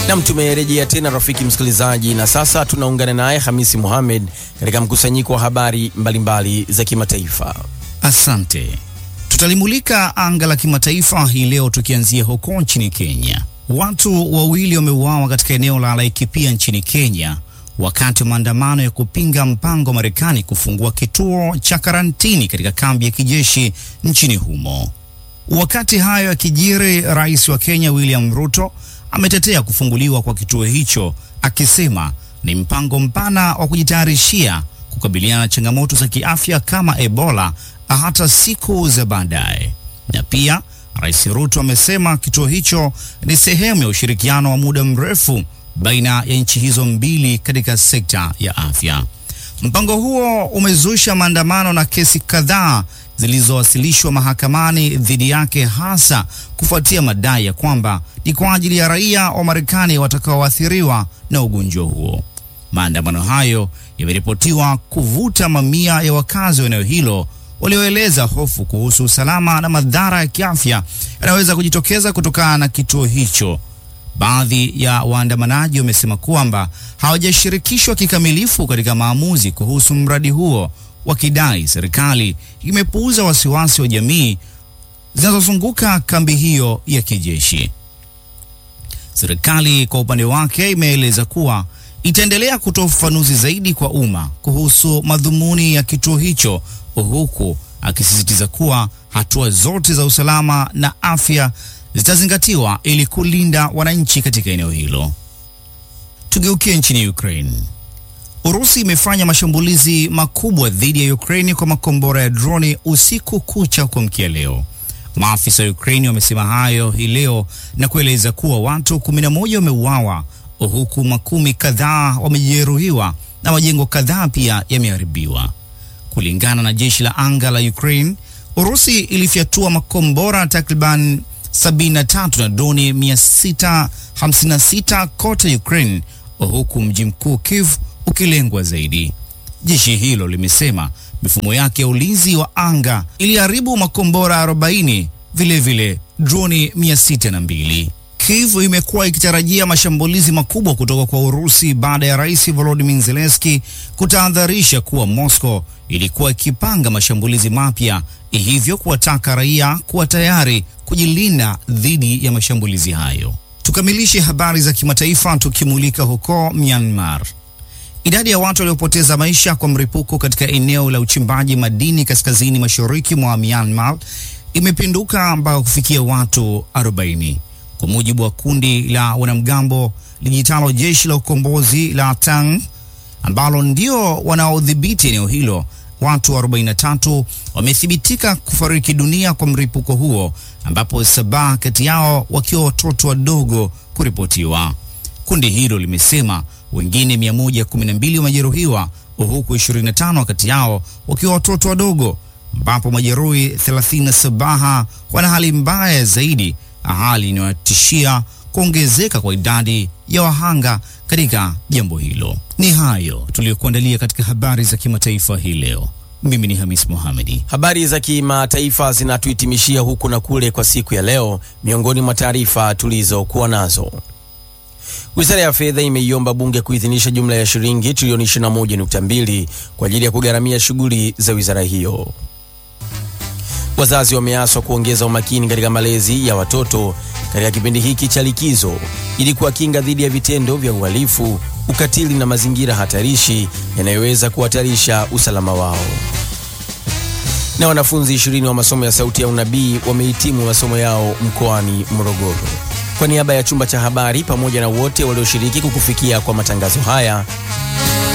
Nam, tumerejea tena rafiki msikilizaji, na sasa tunaungana naye Hamisi Mohamed katika mkusanyiko wa habari mbalimbali za kimataifa. Asante. Tutalimulika anga la kimataifa hii leo tukianzia huko nchini Kenya. Watu wawili wameuawa katika eneo la Laikipia nchini Kenya wakati wa maandamano ya kupinga mpango wa Marekani kufungua kituo cha karantini katika kambi ya kijeshi nchini humo. Wakati hayo yakijiri, rais wa Kenya William Ruto ametetea kufunguliwa kwa kituo hicho akisema ni mpango mpana wa kujitayarishia kukabiliana na changamoto za kiafya kama Ebola hata siku za baadaye. Na pia Rais Ruto amesema kituo hicho ni sehemu ya ushirikiano wa muda mrefu baina ya nchi hizo mbili katika sekta ya afya. Mpango huo umezusha maandamano na kesi kadhaa zilizowasilishwa mahakamani dhidi yake hasa kufuatia madai ya kwamba ni kwa ajili ya raia wa Marekani watakaoathiriwa na ugonjwa huo. Maandamano hayo yameripotiwa kuvuta mamia ya wakazi wa eneo hilo walioeleza hofu kuhusu usalama na madhara ya kiafya yanayoweza kujitokeza kutokana na kituo hicho. Baadhi ya waandamanaji wamesema kwamba hawajashirikishwa kikamilifu katika maamuzi kuhusu mradi huo, wakidai serikali imepuuza wasiwasi wa jamii zinazozunguka kambi hiyo ya kijeshi. Serikali kwa upande wake imeeleza kuwa itaendelea kutoa ufafanuzi zaidi kwa umma kuhusu madhumuni ya kituo hicho, huku akisisitiza kuwa hatua zote za usalama na afya zitazingatiwa ili kulinda wananchi katika eneo hilo. Tugeukie nchini Ukraine. Urusi imefanya mashambulizi makubwa dhidi ya Ukraine kwa makombora ya droni usiku kucha kuamkia leo. Maafisa wa Ukraine wamesema hayo hii leo na kueleza kuwa watu 11 wameuawa huku makumi kadhaa wamejeruhiwa na majengo kadhaa pia yameharibiwa. Kulingana na jeshi la anga la Ukraine, Urusi ilifyatua makombora takriban 73 na droni 656 kote Ukraine, huku mji mkuu Kiev ukilengwa zaidi. Jeshi hilo limesema mifumo yake ya ulinzi wa anga iliharibu makombora 40, vilevile droni 602. Kiev imekuwa ikitarajia mashambulizi makubwa kutoka kwa Urusi baada ya Rais Volodymyr Zelensky kutahadharisha kuwa Moscow ilikuwa ikipanga mashambulizi mapya, hivyo kuwataka raia kuwa tayari kujilinda dhidi ya mashambulizi hayo. Tukamilishe habari za kimataifa tukimulika huko Myanmar. Idadi ya watu waliopoteza maisha kwa mlipuko katika eneo la uchimbaji madini kaskazini mashariki mwa Myanmar imepinduka mpaka kufikia watu 40 kwa mujibu wa kundi la wanamgambo lijitalo jeshi la ukombozi la Tang ambalo ndio wanaodhibiti eneo hilo. Watu 43 wamethibitika kufariki dunia kwa mlipuko huo, ambapo saba kati yao wakiwa watoto wadogo kuripotiwa. Kundi hilo limesema wengine 112 wamejeruhiwa huku 25 kati yao wakiwa watoto wadogo, ambapo majeruhi 37 wana hali mbaya zaidi, hali inayotishia kuongezeka kwa idadi ya wahanga katika jambo hilo. Ni hayo tuliyokuandalia katika habari za kimataifa hii leo. Mimi ni Hamis Mohamedi. Habari za kimataifa zinatuhitimishia huku na kule kwa siku ya leo. Miongoni mwa taarifa tulizokuwa nazo Wizara ya Fedha imeiomba bunge kuidhinisha jumla ya shilingi trilioni 21.2 kwa ajili ya kugharamia shughuli za wizara hiyo. Wazazi wameaswa kuongeza umakini katika malezi ya watoto katika kipindi hiki cha likizo ili kuwakinga dhidi ya vitendo vya uhalifu, ukatili na mazingira hatarishi yanayoweza kuhatarisha usalama wao. Na wanafunzi 20 wa masomo ya Sauti ya Unabii wamehitimu masomo yao mkoani Morogoro. Kwa niaba ya chumba cha habari pamoja na wote walioshiriki kukufikia kwa matangazo haya,